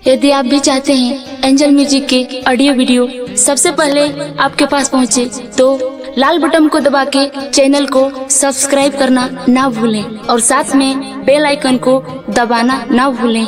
यदि आप भी चाहते हैं एंजल म्यूजिक के ऑडियो वीडियो सबसे पहले आपके पास पहुंचे, तो लाल बटन को दबा के चैनल को सब्सक्राइब करना ना भूलें और साथ में बेल आइकन को दबाना ना भूलें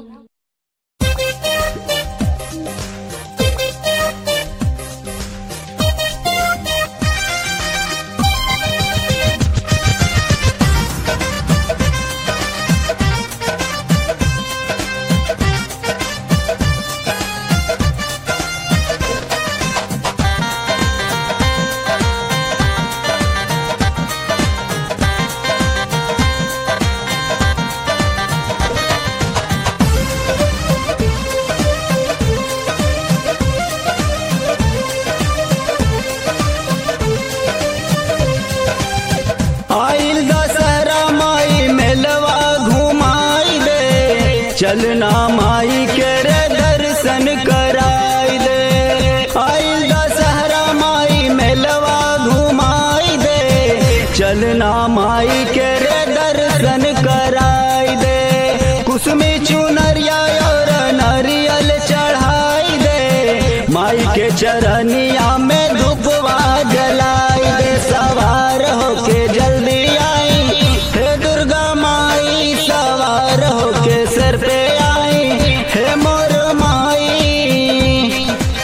आइल दशहरा माई मेलवा घुमाई दे चलना माई के रे दर्शन कराई दे आइल दशहरा माई मेलवा घुमाई दे चलना माई के रे दर्शन कराई दे कुसुमी चुनरिया और नारियल चढ़ाई दे माई के चरनिया में धूपवा जलाई दे सवार होके जल्दी आई हे दुर्गा माई सवार होके सर पे आई हे मोर माई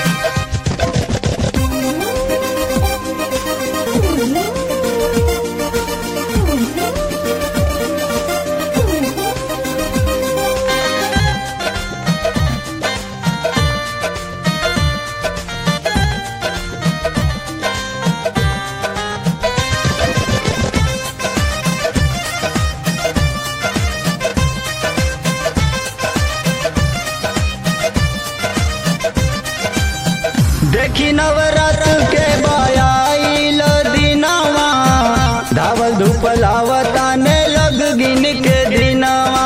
देखी नवरात्र के बायाइल दिनवा धावल धूप लावता ने लग गिन के दिनवा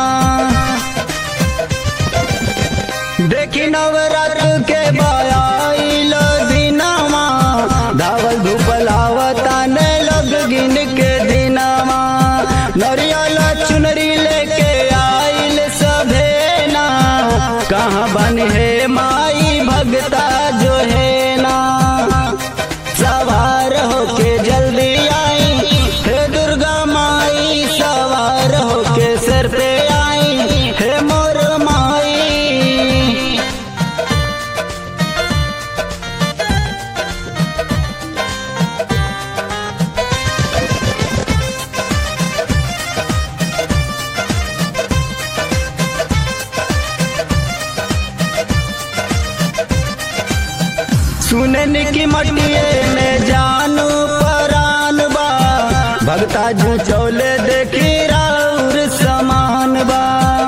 देखी नवरात्र के बायाइल दिनवा धावल धूप लावता ने लग गिन के दिनवा नरियल चुनरी लेके आइल सभे ना कहाँ बन है माई भगता जो है ना सवार होके जल्दी आई हे दुर्गा माई सवार होके सर पे आई हे मोर माई सुनन की मटिए में जानू परान बा भगता जू चौले देखी राउर समान बा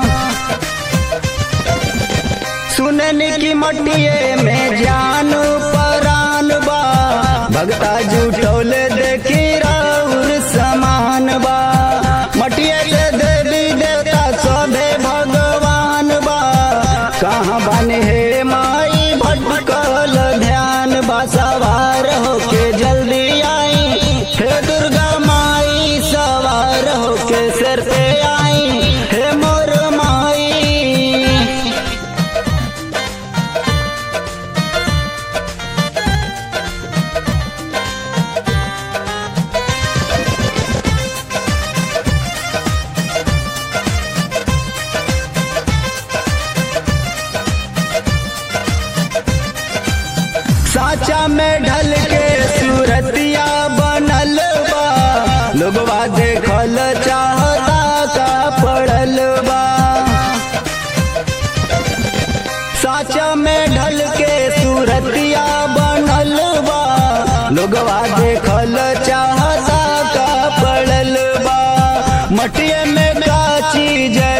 सुनन की मटिए में जानू परान बा भगता जू चौले देखी राउर समान बा मटिए से देवी देवता सभे भगवान बा कहाँ बने हे माई भटकल ध्यान बा सवार होके जल्दी आई हे दुर्गा माई सवार होके सर पे आई हे मोर माई साचा में ढल के सूरतिया बनल बा लोगवा देखल चाहता का पड़ल बा साचा में ढल के सूरतिया बनल बा लोगवा देखल चाहता का पड़ल बा मटिए में का चीज